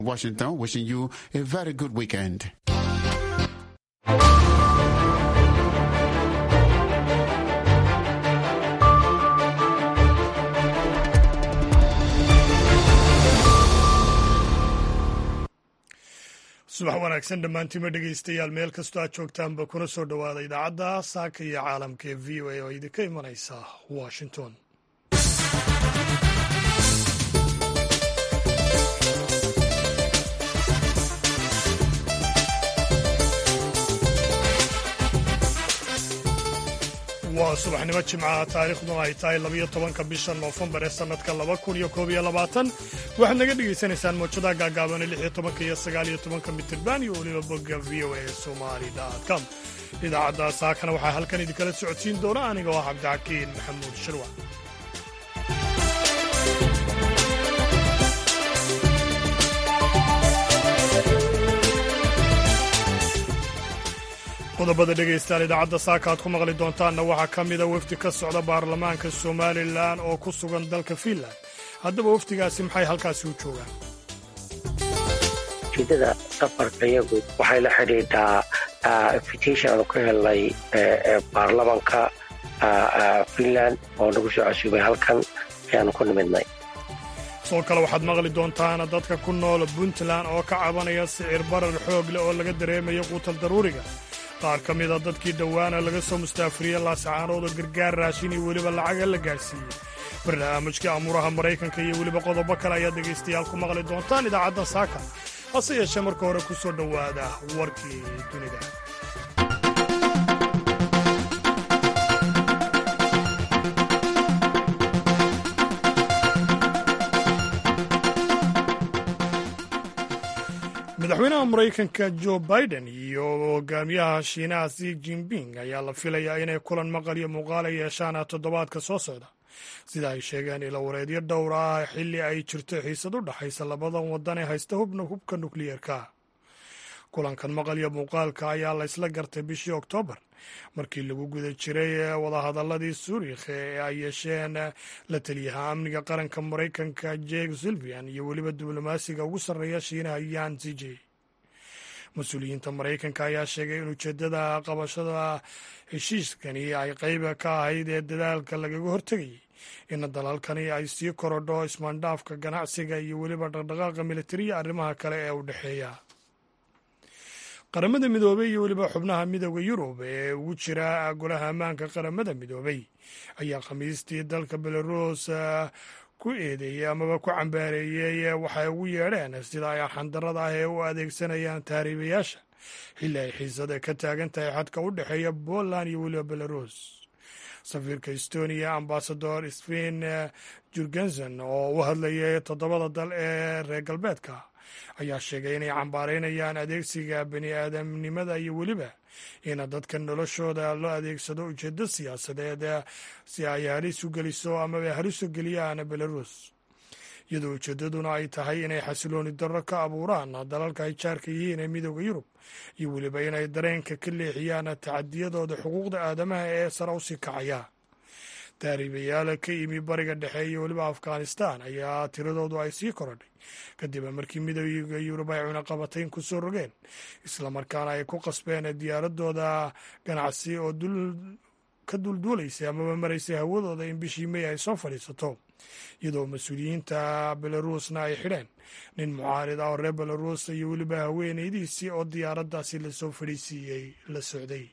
Washington, wishing you a very good weekend. subax wanaagsan dhammaantiima dhegaystayaal meel kastoo aad joogtaanba kuna soo dhowaada idaacadda saaka iyo caalamka ee v o a oo idinka imanaysa washington waa subaxnimo jimcaha taariikhduna ay tahay labiyo tobanka bisha noofembar ee sannadka laba kun iyo koob iyo labaatan waxaad naga dhegaysanaysaan mawjadaha gaagaaban lix iyo tobanka iyo sagaal iyo tobanka mitirban iyo weliba bogga v o a somali com idaacadda saakana waxaa halkan idinkala socodsiin doona aniga oo ah cabdixakiin maxamuud shirwac qodobada dhegaystayaal idaacadda saaka aad ku maqli doontaanna waxaa ka mida wafdi ka socda baarlamaanka somalilan oo ku sugan dalka fiinland haddaba wafdigaasi maxay halkaasi u joogaan ujeedada safarka iyagu waxay la xidhiidhaa invitation aanu ka helnay baarlamanka fiinland oo nagu soo casuubay halkan ayaanu ku nimidnay sidoo kale waxaad maqli doontaan dadka ku nool puntland oo ka cabanaya sicir barar xoog leh oo laga dareemayo quutal daruuriga qaar ka mida dadkii dhowaana laga soo mustaafiriyey laasacaanood oo gargaar raashin iyo weliba lacaga la gaadhsiiyey barnaamijkii amuuraha maraykanka iyo weliba qodobo kale ayaad dhegaystayaal ku maqli doontaan idaacadda saaka hase yeeshee marka hore ku soo dhowaada warkii dunida madaxweynaha maraykanka jo biden iyo hogaamiyaha shiinaha si jinping ayaa la filayaa inay kulan maqal iyo muuqaala yeeshaan toddobaadka soo socda sida ay sheegeen ilo wareedyo dhowr ah xilli ay jirto xiisad u dhaxaysa labadan wadan ee haysta hubna hubka nukliyeerka kulankan maqal iyo muuqaalka ayaa la isla gartay bishii oktoobar markii lagu guda jiray wadahadaladii suurikh ee ay yeesheen la taliyaha amniga qaranka maraykanka jek silvian iyo weliba diblomaasiga ugu sarreeya shiinaha yan zije mas-uuliyiinta maraykanka ayaa sheegay in ujeedada qabashada heshiiskani ay qayb ka ahayd ee dadaalka lagaga hortegayay in dalalkani ay sii korodho ismaandhaafka ganacsiga iyo weliba dhaqdhaqaaqa militariya arrimaha kale ee u dhexeeya qaramada midoobey iyo weliba xubnaha midooda yurub ee ugu jira golaha ammaanka qaramada midoobey ayaa khamiistii dalka belarus ku eedeeyey amaba ku cambaareeyey waxay ugu yeedheen sida ay xandarada ah ee u adeegsanayaan tahriibayaasha xilli ay xiisada ka taagan tahay xadka u dhexeeya poland iyo weliba belarus safiirka estonia ambasador sven jurgensen oo u hadlayay toddobada dal ee reer galbeedka ayaa sheegay inay cambaaraynayaan adeegsiga bani aadamnimada iyo weliba in dadka noloshooda loo adeegsado ujeedo siyaasadeed si ay halis u geliso amaba halis u geliyaan belarus iyadoo ujeedaduna ay tahay inay xasilooni darro ka abuuraan dalalka ay jaarka yihiin ee midooda yurub iyo weliba inay dareenka ka leexiyaan tacadiyadooda xuquuqda aadamaha ee sare usii kacaya taariibayaal ka yimi bariga dhexe iyo weliba afghanistan ayaa tiradoodu ay sii korodhay kadib markii midooda yurub ay cunaqabatayn ku soo rogeen islamarkaana ay ku qasbeen diyaaradooda ganacsi oo ka dulduulaysay amaba maraysay hawadooda in bishii mey ay soo fadhiisato iyadoo mas-uuliyiinta belarusna ay xidheen nin mucaarid ah oo reer belarus iyo weliba haweenaydiisii oo diyaaraddaasi lasoo fadhiisiiyey la socday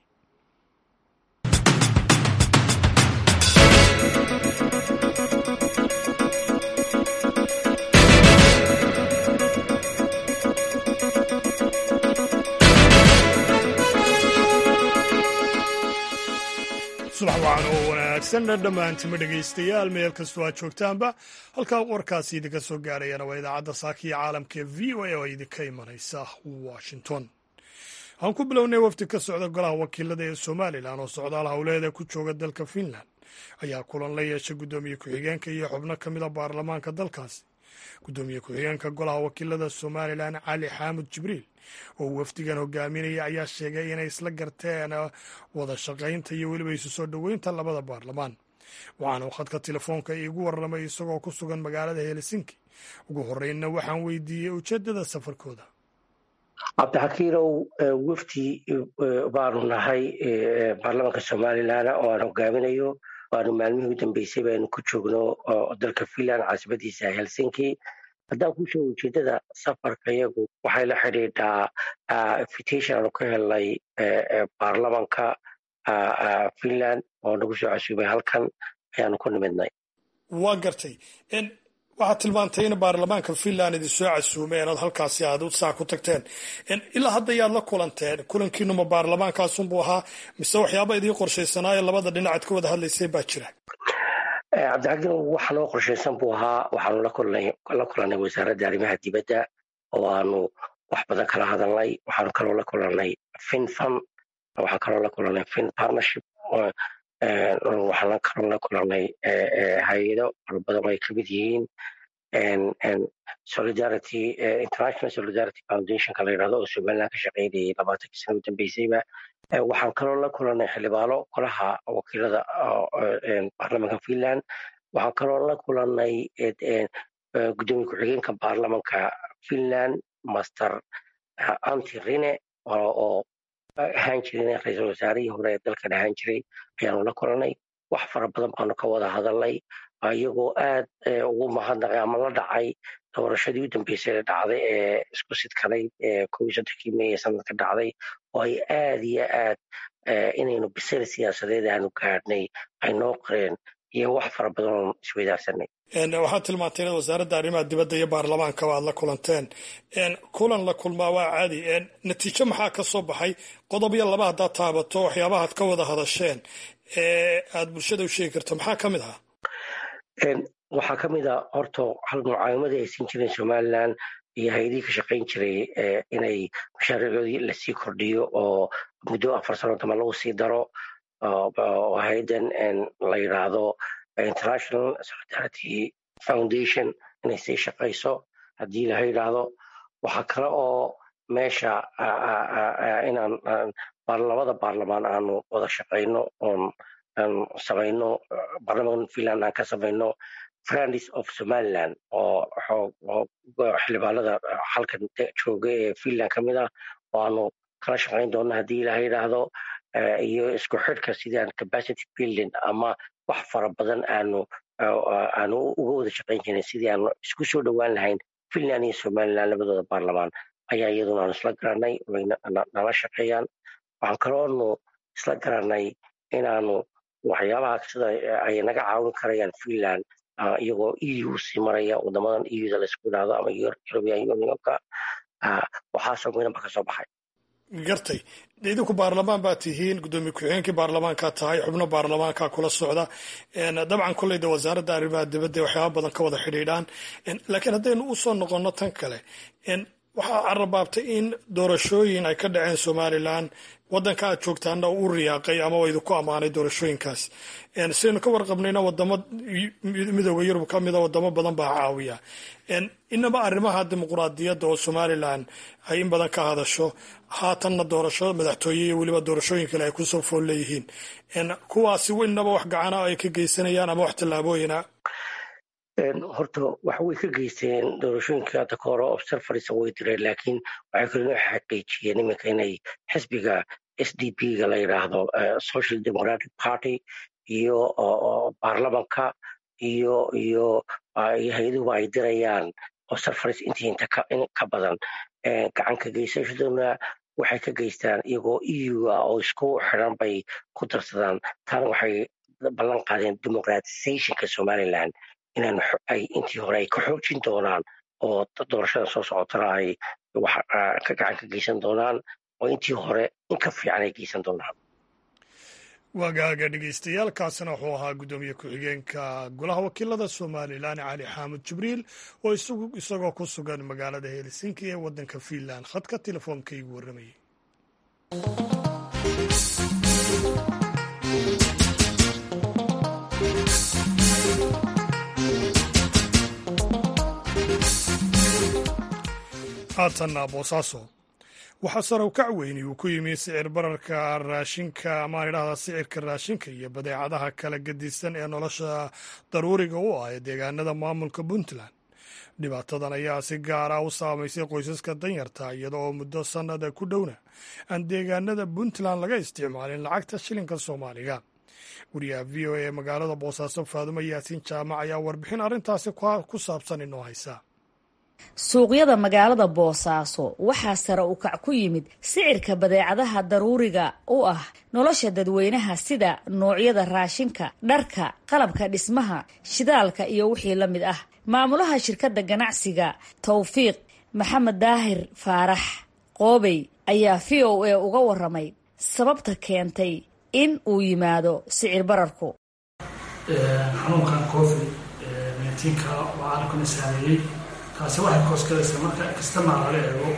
subax wacan oo wanaagsan dhammaantima dhegaystayaal meel kastoo aad joogtaanba halkaa warkaasi idinka soo gaarayana waa idaacadda saakiya caalamka ee v o a oo idinka imanaysa washington aan ku bilownay wafdi ka socda golaha wakiilada ee somalilan oo socdaal howleeda ku jooga dalka fiinland ayaa kulan la yeeshay guddoomiye ku-xigeenka iyo xubno ka mida baarlamaanka dalkaasi guddoomiye ku-xigeenka golaha wakiilada somalilan cali xaamud jibriil oo wafdigan hogaaminaya ayaa sheegay inay isla garteen wada shaqaynta iyo weliba isu soo dhoweynta labada baarlamaan waxaana uu khadka telefoonka iigu warramay isagoo ku sugan magaalada helsinki ugu horreynna waxaan weydiiyey ujeeddada safarkooda cabdixakiirow wafdi baanu nahay baarlamaanka somalilan oo aan hogaaminayo waanu maalmihii u dambeysay baynu ku joogno dalka finland caasimadiisa helsinki haddaan ku sheego ujeeddada safarka iyagu waxay la xidhiidhaa invitation aanu ka helnay baarlamanka finland oo nagu soo casuubay halkan ayaanu ku nimidnay waa gartay waxaad tilmaantay in baarlamaanka finland idin soo casuumeen ood halkaasi aad saa ku tagteen ilaa hadda yaad la kulanteen kulankiinuma baarlamaankaasunbuu ahaa mise waxyaaba idiin qorshaysanaayo labada dhinacaad ka wada hadlaysay baa jira cabdixakiin waxa noo qorshaysan buu ahaa waxaanu la kulannay wasaaradda arrimaha dibadda oo aanu wax badan kala hadalnay waxaanu kaloo la kulannay finfan waxaan kaloo la kulannay fin partnership waxaan kaloo la kulannay hay-ado fara badan oo ay ka mid yihiin solidarity international solidarity foundationka la yidhahdo oo somaliland ka shaqaynayay labaatankii sana u dambeysayba waxaan kaloo la kulannay xildhibaano golaha wakiilada baarlamanka finland waxaan kaloo la kulannay gudoomiye ku-xigeenka baarlamanka finland master anti rine oo ahaan jirin ra-iisul wasaarihii hore ee dalkan ahaan jiray ayaanu la kulannay wax fara badan baanu ka wada hadalnay iyagoo aad ugu mahadnaqay ama la dhacay doorashadii u dambeysay ee dhacday ee isku sidkanayd ee kow iyo soddonkii mey ee sanadka dhacday oo ay aad iyo aad inaynu bisayl siyaasadeed aanu gaadhnay ay noo qoreen iyo wax fara badan oon isweydaarsanay waxaad tilmaantay inaad wasaaradda arrimaha dibadda iyo baarlamaankaba aad la kulanteen kulan la kulmaa waa caadi natiijo maxaa ka soo baxay qodob iyo laba haddaad taabato waxyaabahaad ka wada hadasheen ee aad bulshada u sheegi karto maxaa ka mid ahaa waxaa ka mid a horta hal mucaawimadii ay siin jireen somalilan iyo hay-adihii ka shaqayn jiray inay mashaariicoodii lasii kordhiyo oo muddo afar sano dama lagu sii daro oo hay-addan la yidhaahdo international solidarity foundation inay sii shaqayso haddii laha yidhaahdo waxaa kale oo meesha inaan labada baarlamaan aanu wada shaqayno oon samayno baarlamanka finland aan ka samayno friends of somaliland oo xildhibaanada halkan jooga ee finland ka mid ah oo aanu kala shaqayn doonno haddii ilaha yidhaahdo iyo isku xidhka sidaan capacity building ama wax fara badan aanu aanu uga wada shaqayn jirin sidii aanu isku soo dhowaan lahayn finland iyo somaliland labadooda baarlamaan ayaa iyaduna aanu isla garanay way nala shaqeeyaan waxaan kaloonu isla garanay inaanu waxyaabaha sida ay naga caawin karayaan finland iyagoo eu sii maraya wadamadan euda laisku idhaahdo ama european unionka waxaasoo midnaba ka soo baxay gartay idinku baarlamaan baa tihiin gudoomiye ku-xigeenkii baarlamaankaa tahay xubno baarlamaankaa kula socda dabcan kolleyda wasaaradda arrimaha dibadda waxyaaba badan ka wada xidhiidhaan laakiin haddaynu usoo noqonno tan kale waxaa carabaabtay in doorashooyin ay ka dhaceen somalilan wadanka aad joogtaana u riyaaqay ama idinku ammaanay doorashooyinkaas sidaynu ka warqabnayna wadamo midooda yurub ka mida wadamo badan baa caawiya inaba arrimaha dimuquraadiyadda oo somalilan ay in badan ka hadasho haatanna doorasho madaxtooye iyo weliba doorashooyin kale ay kusoo fool leeyihiin kuwaasi inaba wax gacana ay ka geysanayaan ama wax tallaabooyina horta wax way ka geysteen doorashooyinka hadda ka hore observers way direen laakiin waxay kaloo xaqiijiyeen iminka inay xisbiga s d p ga la yidhaahdo social democratic party iyo baarlamanka iyo iyo hay-aduhuba ay dirayaan observers intii inta ka badan gacan ka geysashaduna waxay ka geystaan iyagoo eu ah oo isku xiran bay ku darsadaan taana waxay ballan qaadeen democratizationka somaliland inaan ay intii hore ay ka xoojin doonaan oo doorashada soo socotana ay wax ka gacan ka geysan doonaan oo intii hore in ka fiican ay geysan doonaan waagaaga dhegeystayaal kaasina wuxuu ahaa guddoomiye ku-xigeenka golaha wakiilada somalilan cali xaamud jibriil oo isagoo ku sugan magaalada helsinki ee waddanka finland khadka telefoonka igu warramayay haatanna boosaaso waxaa sarow kac weyni uu ku yimi sicir bararka raashinka amaan idhahdaa sicirka raashinka iyo badeecadaha kala gedisan ee nolosha daruuriga u ah ee deegaanada maamulka puntland dhibaatadan ayaa si gaara u saamaysay qoysaska danyarta iyada oo muddo sannada ku dhowna aan deegaanada puntland laga isticmaalin lacagta shilinka soomaaliga wariyaha v o a ee magaalada boosaaso faadumo yaasiin jaamac ayaa warbixin arrintaasi ku saabsan inoo haysa suuqyada magaalada boosaaso waxaa sare u kac ku yimid sicirka badeecadaha daruuriga u ah nolosha dadweynaha sida noocyada raashinka dharka qalabka dhismaha shidaalka iyo wixii la mid ah maamulaha shirkadda ganacsiga towfiiq maxamed daahir faarax qoobey ayaa v o a uga waramay sababta keentay in uu yimaado sicir bararku xanuunkan covid nneteen-ka oo caalamkana saameeyey taasi waxay koosgalaysaa marka kastama laga eego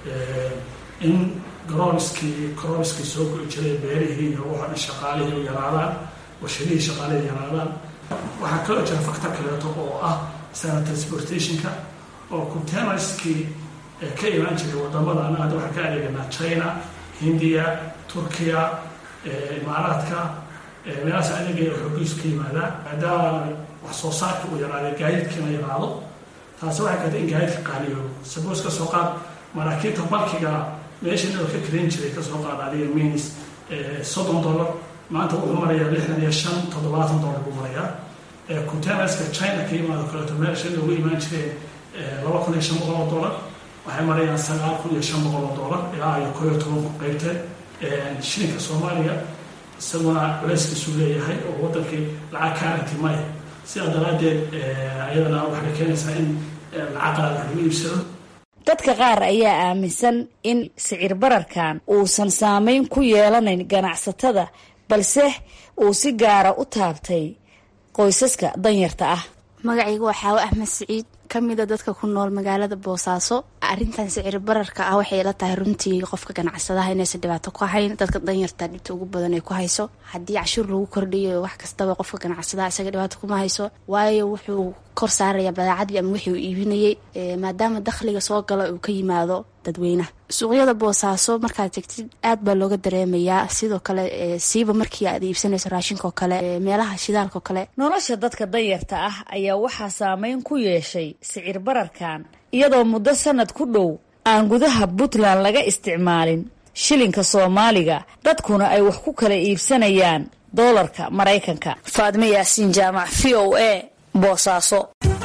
in garooniskii coroniskii soo go'i jiray beerihii iyo waxa dhan shaqaalihii u yaraadaan warshadihii shaqaalihii yaraadaan waxaa kaloo jira factor kaleeto oo ah sana transportationka oo containerskii ka imaan jiray wadamadan hadda waxaan ka adeeganaa china hindiya turkiya imaaraadka meelahaas adeegaya xoogiisu ka yimaadaa maadaama wax soo saarka uu yaraaday gaadiidkiina yaraado taasi waxay keentay in gaadiidka qaaliyo sabos ka soo qaad maraakiibta balkiga meesha inuu ka karayn jiray kasoo qaad adiga minis soddon dollar maanta wuxuu marayaa lixdan iyo shan toddobaatan dollar buu marayaa containerska china ka yimaado kaleeto meesha inay uga imaan jireen laba kun iyo shan boqol oo dollar waxay marayaan sagaal kun iyo shan boqol oo dollar ilaa iyo koo iyo toban ku qaybteen shilinka soomaaliya isaguna culeyskiisuu leeyahay oo wadankii lacag kaaragti maya sidaa daraaddeed ayadana waxay keenaysaa in lacag qaad wax lagu iibsado dadka qaar ayaa aaminsan in sicir bararkan uusan saameyn ku yeelanayn ganacsatada balse uu si gaara u taabtay qoysaska danyarta ah magacayga waa xaawo axmed siciid ka mida dadka ku nool magaalada boosaaso arrintan sicir bararka ah waxay la tahay runtii qofka ganacsadaha inaysan dhibaato ku hayn dadka danyarta dhibta ugu badan ay ku hayso haddii cashuur lagu kordhiyo wax kastaba qofka ganacsadaha isaga dhibaato kuma hayso waayo wuxuu kor saaraya badeecadii ama wixii uu iibinayay maadaama dakhliga soo gala uu ka yimaado dadweynaha suuqyada boosaaso markaad tegtid aad baa looga dareemayaa sidoo kale siiba markii aad iibsanayso raashinkaoo kale meelaha shidaalkaoo kale nolosha dadka danyarta ah ayaa waxaa saameyn ku yeeshay sicir bararkan iyadoo muddo sanad ku dhow aan gudaha puntland laga isticmaalin shilinka soomaaliga dadkuna ay wax ku kala iibsanayaan doolarka maraykanka faadme yaasiin jaamac v o a boosaaso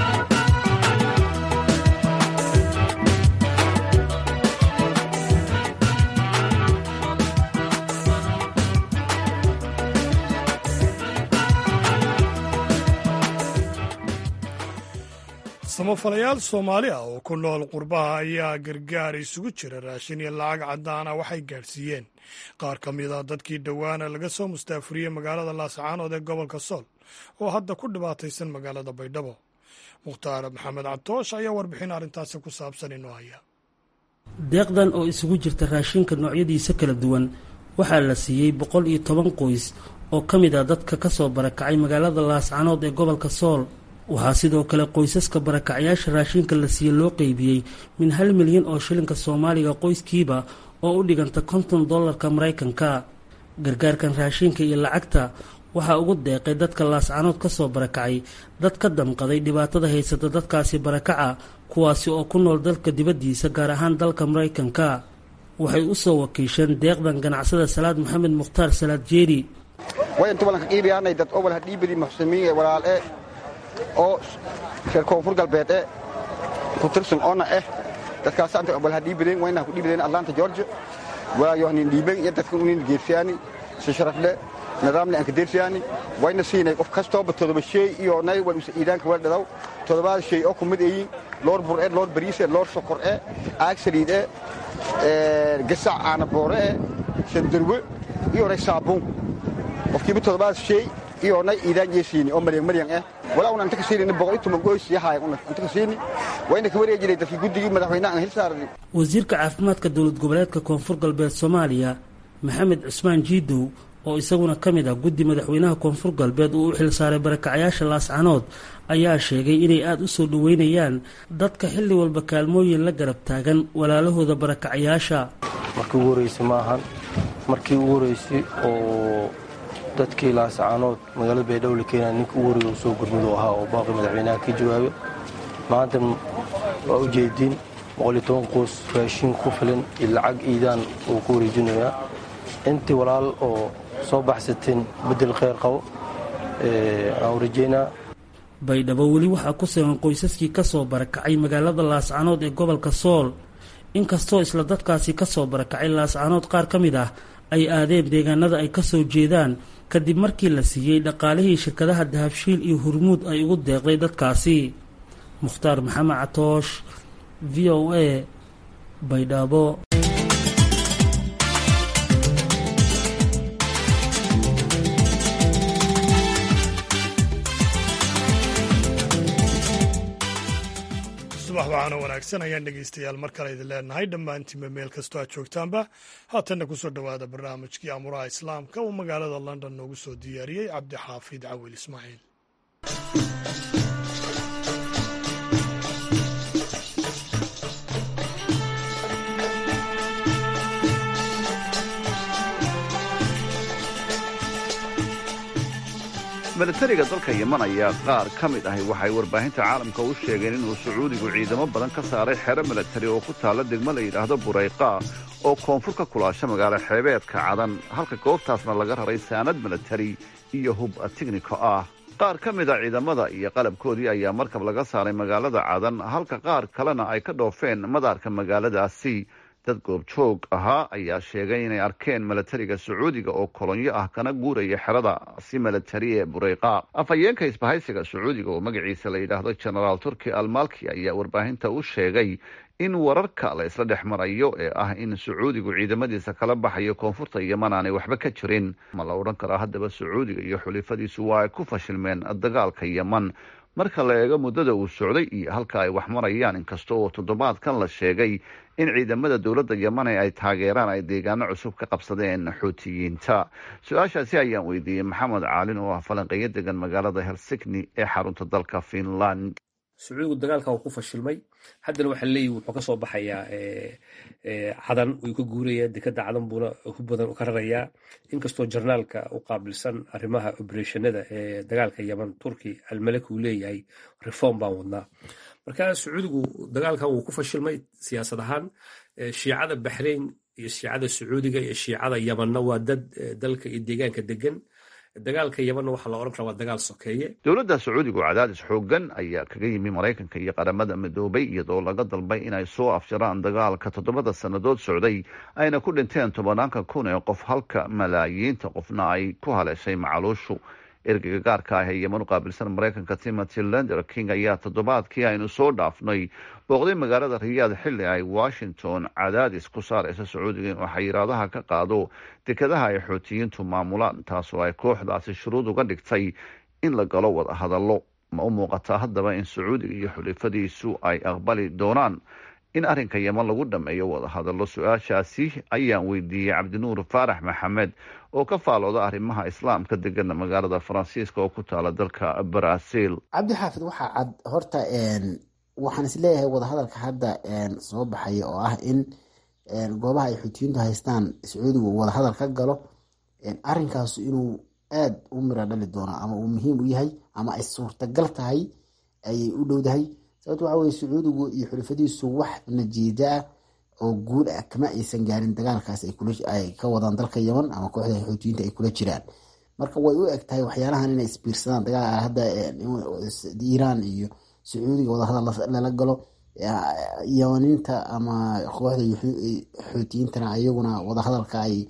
samafalayaal soomaali ah oo ku nool qurbaha ayaa gargaar isugu jira raashin iyo lacag caddaana waxay gaadhsiiyeen qaar ka mid a dadkii dhowaana laga soo mustaafuriyey magaalada laascaanood ee gobolka sool oo hadda ku dhibaataysan magaalada baydhabo mukhtaar maxamed cabtoosh ayaa warbixin arrintaasi ku saabsan inoo haya deeqdan oo isugu jirta raashinka noocyadiisa kala duwan waxaa la siiyey boqol iyo toban qoys oo ka mid ah dadka ka soo barakacay magaalada laascaanood ee gobolka sool waxaa sidoo kale qoysaska barakacyaasha raashinka la siiye loo qeybiyey min hal milyan oo shilinka soomaaliga qoyskiiba oo u dhiganta konton dollarka maraykanka gargaarkan raashinka iyo lacagta waxaa ugu deeqay dadka laascanood ka soo barakacay dad ka damqaday dhibaatada haysata dadkaasi barakaca kuwaasi oo ku nool dalka dibaddiisa gaar ahaan dalka maraykanka waxay u soo wakiisheen deeqdan ganacsada salaad maxamed mukhtaar salaad jeeri oo reer koonfur galbeed e ku tirsan oona eh dadkaas anta obal ha dhiibadeen wayna ku dhiibadeen atlanta georgia waayo hanin dhiiben iyo dadka unin geersiyaani si sharafle nidaamle anka deersiyaani wayna siinay qof kastooba todoba shay iyo nay wal usa iidaanka wal dhadaw todobaad shay oo kumid eeyin loor bur e loor bariis e loor sokor e aag saliid e gasac aana boore e sandarwe iyo nay saabuun qofkiiba todobaad shay iyo nay iidaan yeesiini oo maryan maryan eh walaa una inta ka siini boqol iyo toban goys yahay una inta ka siini wayna ka wareejinay dadkii guddigii madaxweynaha aan hil saarnay wasiirka caafimaadka dowlad goboleedka koonfur galbeed soomaaliya maxamed cusmaan jiidow oo isaguna ka mid ah guddi madaxweynaha koonfur galbeed uu u xilsaaray barakacayaasha laascanood ayaa sheegay inay aada u soo dhoweynayaan dadka xilli walba kaalmooyin la garab taagan walaalahooda barakacayaasha markii ugu horreysay ma ahan markii ugu horreysay oo dadkii laascaanood magaalada baydhabo la keenaya ninka ugu horreeya uu soo gurmuduu ahaa oo baaqi madaxweynaha ka jawaabay maanta waa u jeediin boqoliyo toban qoys raashin ku filan iyo lacag iidaan uu ku wareejinayaa intii walaal oo soo baxsateen beddel kheyr qabo aan u rajeynaa baydhabo weli waxaa ku sugan qoysaskii ka soo barakacay magaalada laascaanood ee gobolka sool inkastoo isla dadkaasi ka soo barakacay laascaanood qaar ka mid ah ay aadeen deegaanada ay ka soo jeedaan kadib markii la siiyey dhaqaalihii shirkadaha dahabshiil iyo hurmuud ay ugu deeqday dadkaasi mukhtaar maxamed catoosh v o a baydhabo subax waxaana wanaagsan ayaan dhegaystayaal mar kale idin leenahay dhammaantiinba meel kastoo aad joogtaanba haatanna kusoo dhowaada barnaamijkii amuraha islaamka uu magaalada london noogu soo diyaariyey cabdixaafid cawil ismaaciil milatariga dalka yeman ayaa qaar ka mid ahi waxay warbaahinta caalamka u sheegeen inuu sacuudigu ciidamo badan ka saaray xero milatari oo ku taalla degmo la yidhaahdo burayqa oo koonfur ka kulaasha magaalo xeebeedka cadan halka goobtaasna laga raray saanad milatari iyo hub tigniko ah qaar ka mid a ciidamada iyo qalabkoodii ayaa markab laga saaray magaalada cadan halka qaar kalena ay ka dhoofeen madaarka magaaladaasi dad goobjoog ahaa ayaa sheegay inay arkeen milatariga sacuudiga oo kolonyo ah kana guuraya xerada si milatari ee bureyqa afhayeenka isbahaysiga sacuudiga oo magaciisa la yidhaahdo genaraal turki almalki ayaa warbaahinta u sheegay in wararka la isla dhex marayo ee ah in sacuudigu ciidamadiisa kala baxayo koonfurta yeman aanay waxba ka jirin ma la odhan karaa haddaba sacuudiga iyo xulifadiisu waa ay ku fashilmeen dagaalka yeman marka la eego muddada uu socday iyo halka ay wax marayaan inkasta oo toddobaadkan la sheegay in ciidamada dowladda yemane ay taageeraan ay deegaano cusub ka qabsadeen xuutiyiinta su-aashaasi ayaan weydiiyey maxamed caalin oo ah falanqeeyo degan magaalada helsigni ee xarunta dalka finland sacuudigu dagaalka uu ku fashilmay haddana waxaa leeyihi wuxuu kasoo baxayaa cadan uu ka guuraya dekada cadan buuna hub badan ka rarayaa inkastoo jarnaalka u qaabilsan arrimaha obereshanada ee dagaalka yeman turki almalek uu leeyahay reform baan wadnaa marka sacuudigu dagaalkan wuu ku fashilmay siyaasad ahaan shiicada baxrain iyo shiicada sacuudiga iyo shiicada yemanna waa dad dalka iyo deegaanka degan dagaalka yemanna waxaa la odhan karaa waa dagaal sokeeye dowladda sacuudigu cadaadis xoogan ayaa kaga yimi maraykanka iyo qaramada midoobay iyadoo laga dalbay inay soo afjaraan dagaalka toddobada sannadood socday ayna ku dhinteen tobanaanka kun ee qof halka malaayiinta qofna ay ku haleeshay macaluushu ergeyga gaarka ah ee yeman u qaabilsan maraykanka timothy lender king ayaa toddobaadkii aynu soo dhaafnay booqday magaalada riyaad xilli ay washington cadaadis ku saaraysa sacuudiga inuu xayiraadaha ka qaado dekadaha ay xootiyiintu maamulaan taasoo ay kooxdaasi shuruud uga dhigtay in la galo wada hadallo ma u muuqataa haddaba in sacuudiga iyo xulifadiisu ay aqbali doonaan in arrinka yeman lagu dhameeyo wada hadallo su-aashaasi ayaan weydiiyey cabdinuur faarax maxamed oo ka faalooda arrimaha islaamka degana magaalada faransiiska oo ku taala dalka brazil cabdi xaafid waxaa cad horta waxaan isleeyahay wadahadalka hadda soo baxaya oo ah in goobaha ay xuutiyiintu haystaan sacuudigu wadahadal ka galo arinkaasu inuu aada u miro dhali doono ama uu muhiim u yahay ama ay suurtagal tahay ayay u dhowdahay sababto waxa weye sacuudigu iyo xulifadiisu wax najiida ah oo guul ah kama aysan gaarin dagaalkaas ay ka wadaan dalka yeman ama kooxda xuutiyiinta ay kula jiraan marka way u eg tahay waxyaalahan inay isbiirsadaan dagaal hadda iiraan iyo sacuudiga wadahadal lala galo yamaniinta ama kooxda xuutiyiintana ayaguna wadahadalka ay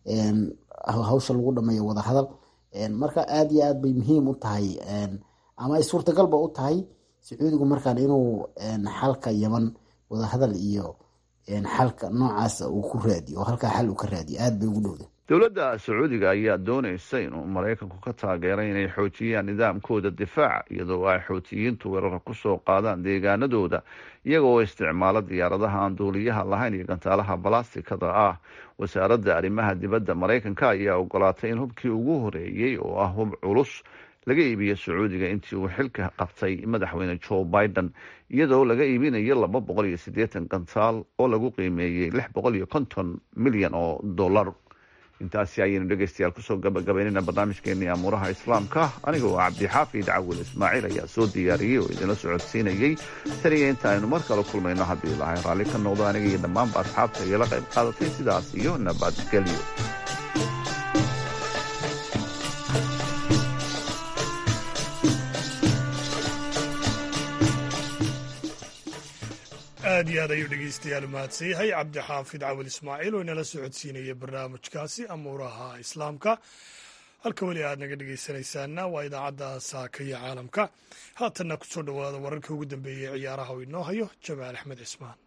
hawsha lagu dhameeyo wadahadal marka aada iyo aad bay muhiim u tahay ama ay suurtagalba u tahay sacuudigu markaan inuu xalka yeman wadahadal iyo xalka noocaas uu ku raadiyo oo halkaa xal uu ka raadiyo aada bay ugu dhowda dowladda sacuudiga ayaa doonaysa inuu maraykanku ka taageeray inay xoojiyaan nidaamkooda difaaca iyadoo ay xootiyiintu weerara kusoo qaadaan deegaanadooda iyagoo isticmaala diyaaradaha aan duuliyaha lahayn iyo gantaalaha balastikada ah wasaaradda arrimaha dibadda maraykanka ayaa ogolaatay in hubkii ugu horeeyey oo ah hub culus laga iibiyo sacuudiga intii uu xilka qabtay madaxweyne joe biden iyadoo laga iibinayo laba boqol iyo siddeetan gantaal oo lagu qiimeeyey lix boqol iyo konton milyan oo dollar intaasi ayaynu dhegeystayaal kusoo gabagabaynayna barnaamijkeenii amuuraha islaamka aniga oo cabdixaafid cawil ismaaciil ayaa soo diyaariyey oo idinla socodsiinayey taniya inta aynu mar kale kulmayno haddii ilahay raalli ka noqdo aniga iyo dhammaanba asxaabta iyo la qayb qaadatay sidaas iyo nabadgelyo aad iyo aad ayuu dhegeystayaal umahadsan yahay cabdixaafid cawil ismaaciil oo inala socodsiinaya barnaamijkaasi amuuraha islaamka halka weli aad naga dhegeysanaysaana waa idaacadda saaka iyo caalamka haatanna kusoo dhowaada wararkii ugu dambeeyey ciyaaraha oo inoo hayo jamaal axmed cismaan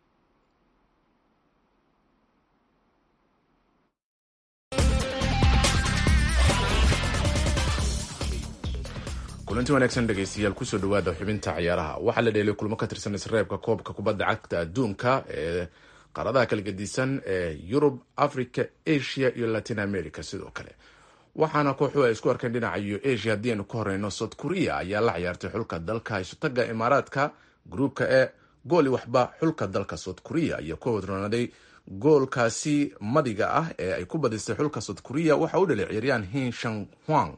kulanti wanaagsan dhegeystayaal kusoo dhawaada xubinta ciyaaraha waxaa la dheelay kulmo ka tirsan isreebka koobka kubadda cagta adduunka ee qaaradaha kala gedisan ee yurub africa asia iyo latin america sidoo kale waxaana kooxuhu ay isku arkeen dhinaca iyo asia haddii aynu ka horeyno south korea ayaa la ciyaartay xulka dalka isotaga imaaraadka gruubka e gooli waxba xulka dalka south korea ayaa ku wadronaaday goolkaasi madiga ah ee ay ku badisay xulka south korea waxa u dhalay ciyaaryahan hin shan huang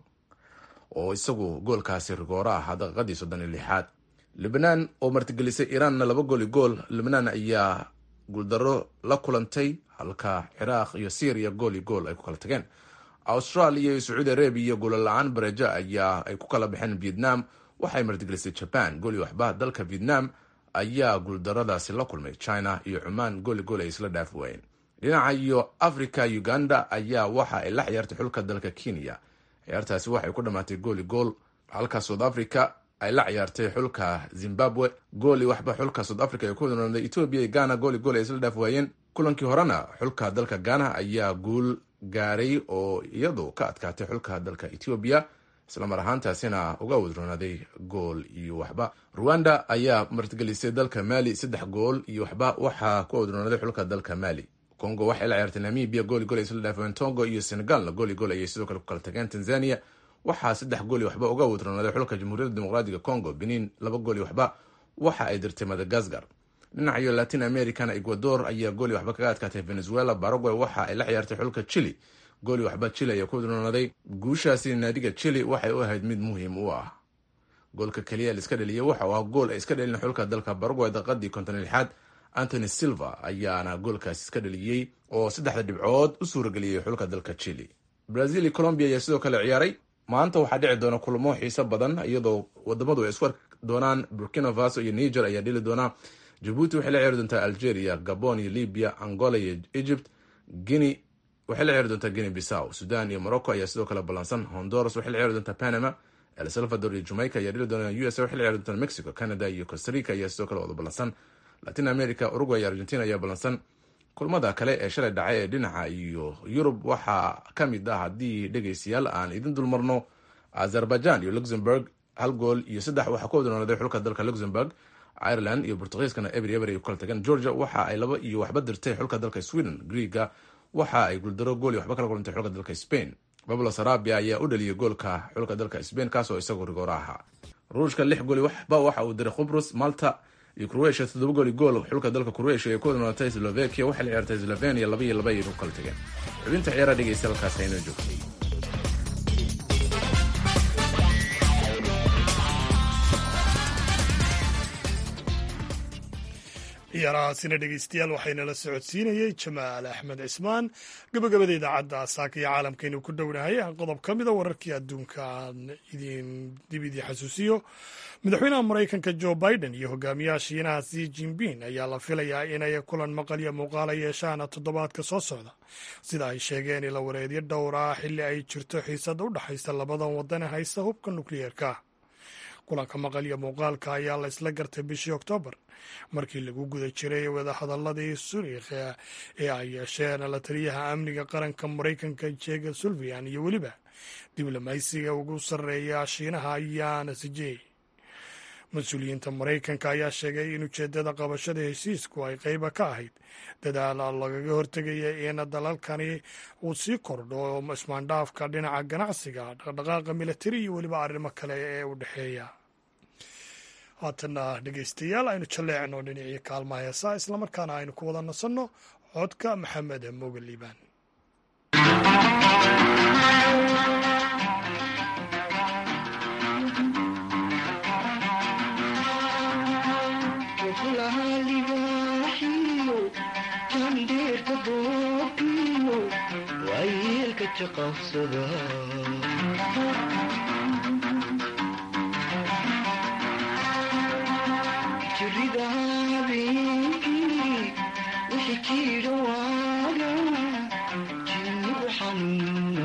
oo isagu goolkaasi rigooro ah daqiiqadii soddon iyo lixaad libnaan oo martigelisay iiraanna laba gooli gool libnaan ayaa guuldaro la kulantay halka ciraaq iyo syriya gool iyo gool ay ku kala tageen australia iyo sacuudi arabiya goola la-aan bareja ayaa ay ku kala baxeen vietnam waxay martigelisay jaban gooli waxba dalka vietnam ayaa guuldaradaasi la kulmay china iyo cumaan gooli gool ay isla dhaafi waayeen dhinaca iyo africa uganda ayaa waxa ay la ciyaartay xulka dalka kenya ciyaartaasi waxay ku dhammaatay gooli gool halka south africa ay la ciyaartay xulka zimbabwe gooli waxba xulka south africa ay ku wadnooday etoobiya iyo ghana gooli gool ay isla dhaaf waayeen kulankii horena xulka dalka ghana ayaa guul gaaray oo iyadu ka adkaatay xulka dalka etoobiya islamar ahaantaasina uga wadroonaaday gool iyo waxba ruwanda ayaa martigelisay dalka mali saddex gool iyo waxba waxaa ku wadroonaaday xulka dalka mali congo waxay la ciyaartay namibia gooli gool ay isla dhaafeen tongo iyo senegalna gooli gool ayay sidoo kale ku kala tageen tanzania waxaa saddex gooli waxba uga wadroonaaday xulka jamhuuriyadda dimuqraadiga congo benin laba gooli waxba waxa ay dirtay madagaskar dhinaca iyo latin americana ecuador ayaa gooli waxba kaga adkaatay venezuela paraguay waxa ay la ciyaartay xulka chile gooli waxba chile ayaa ku wadroonaaday guushaasi naadiga chile waxay u ahayd mid muhiim u ah goolka keliya la iska dhaliyay waxa uu ah gool ay iska dhalin xulka dalka paraguay daqiiqadii konton lixaad antony silva ayaana goolkaasi iska dhaliyey oo saddexda dhibcood u suurageliyey xulka dalka chile brazil iyo colombia ayaa sidoo kale ciyaaray maanta waxaa dhici doona kulamo xiiso badan iyadoo wadamadu ay isku arki doonaan burkina faso iyo niger ayaa dhili doonaa jabuuti waxay la ciyaari doontaa algeria gabon iyo libya angola iyo egypt guinea waxay la ciyaari doontaa guinea bissaw sudan iyo morocco ayaa sidoo kale ballansan honduras waxay la ciyaari doontaa panama el salvador iyo jamaica ayaa dhili doona u s a waxay la ciyaari doontaa mexico canada iyo costa rica ayaa sidoo kale wada ballansan latin america uruguay iyo argentina ayaa ballansan kulmada kale ee shalay dhacay ee dhinaca iyo yurub waxaa ka mid ah haddii dhegeystayaal aan idin dulmarno azerbaijan iyo luxemburg hal gool iyo saddex waxaa ku wadnoonaaday xulka dalka luxemburg ireland iyo bortugiiskana ebery eber ay ku kala tageen georgia waxa ay laba iyo waxba dirtay xulka dalka sweden greega waxa ay guuldaro gool iyo waxba kala kulantay xulka dalka spain bablo sarabia ayaa u dhaliyay goolka xulka dalka spain kaasoo isagu rigoora ahaa ruushka lix gooli waxba waxa uu diray khubrus malta iyo croatia toddoba gooli gool xulka dalka croatia ee ku wadnoonatay slovakia waxay la ciyaartay slovenia laba iyo laba ayay ku kala tageen xubinta ciyaaraha dhegeysta halkaas aynoo joogtay ciyaarahaasina dhegeystayaal waxaynala socodsiinayey jamaal axmed cismaan gabagabada idaacadda saaka iyo caalamkaynu ku dhownahay qodob ka mida wararkii adduunka aan idin dib idii xasuusiyo madaxweynaha maraykanka jo biden iyo hogaamiyaha shiinaha si jinping ayaa la filayaa inay kulan maqal iyo muuqaala yeeshaan toddobaadka soo socda sida ay sheegeen ila wareedyo dhowr ah xilli ay jirto xiisada u dhexaysa labadan wadan ee haysta hubka nukliyeerka kulanka maqal iyo muuqaalka ayaa la isla gartay bishii oktoobar markii lagu guda jiray wadahadaladii suriikh ee ay yeesheen la taliyaha amniga qaranka maraykanka jega sulvian iyo weliba diblomaysiga ugu sarreeya shiinaha yaana sijey mas-uuliyiinta maraykanka ayaa sheegay in ujeeddada qabashada heshiisku ay qayba ka ahayd dadaal lagaga hortegaya in dalalkani uu sii kordho ismaandhaafka dhinaca ganacsiga dhaqdhaqaaqa militari iyo weliba arrimo kale ee u dhexeeya haatana dhegeystayaal aynu jalleecno dhinacii kaalmaha heesaa islamarkaana aynu ku wada nasanno codka maxamed mooga liibaan jirida habeenkii wixii jiro waaga jinnigu xanuuna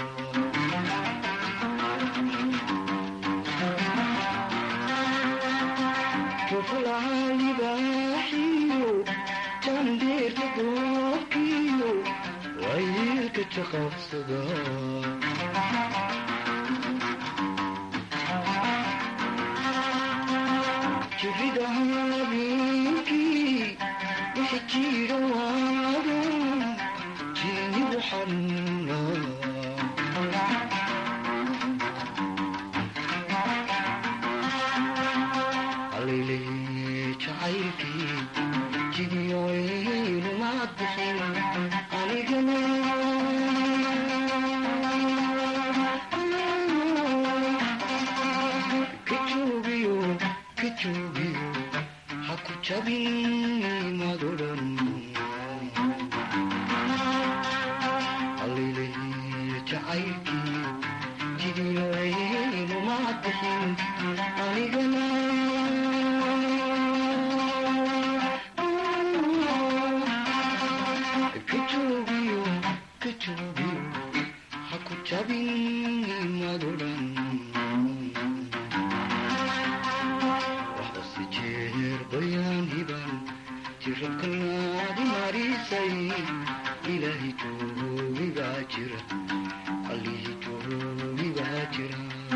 joflaha libaaxiyo jandeerka goobkiyo wayiilka jaqabsada jirida habeenkii wixii jiro waaga jinnigu xanuuna halaylay jacaylkii jidiyoynu maad bixin anigana kajuubiyo kajuubiyo ha ku jabin madodan halaylay jacaylkii jidiyoynu maad bixin anigana kajuubiyo kajuubiyo ha ku jabin madodan waxdase jeer bayaan hiban jirabkanaadi marisay ilaahi joogigaa jira allihii joogigaa jira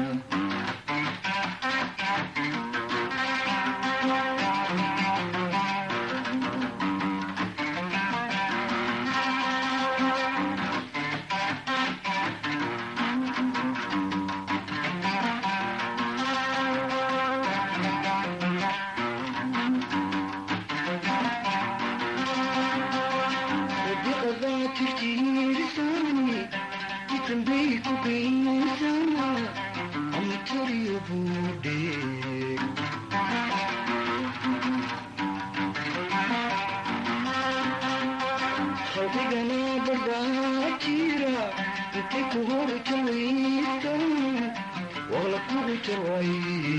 wadiqadaa tirtiirisani jitambay ku geysana amatariyo buudhe khalqigana barbaa jira intay ku hor jawaysan waqla kugu jaway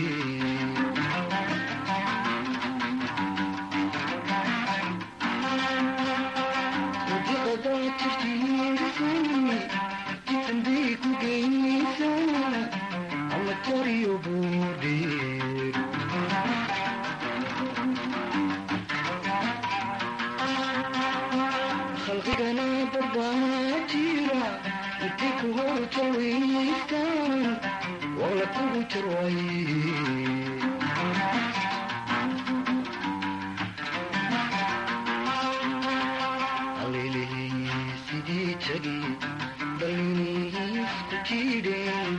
wadiqadaa tirtiirisani jitambay ku geysana amatariyo buudhe khalqigana barbaa jira intay ku hor jawaystaan waqla kugu jarway halaylay sidii jagi dhaliniisku jiidheen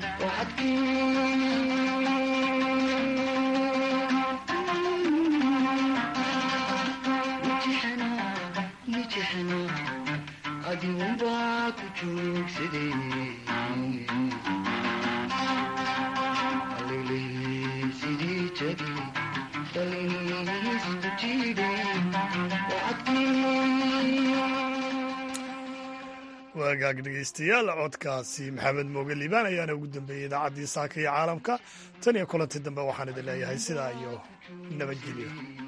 waxadkii adigunbaa ku joogsaday halaylay sidii jagi dhaliniisku jiidheen waagaag dhegeystayaal codkaasi maxamed mooge liibaan ayaana ugu dambeeyey idaacaddii saaka iyo caalamka tan iyo kulantii dambe waxaan idin leeyahay sidaa iyo nabadgelyo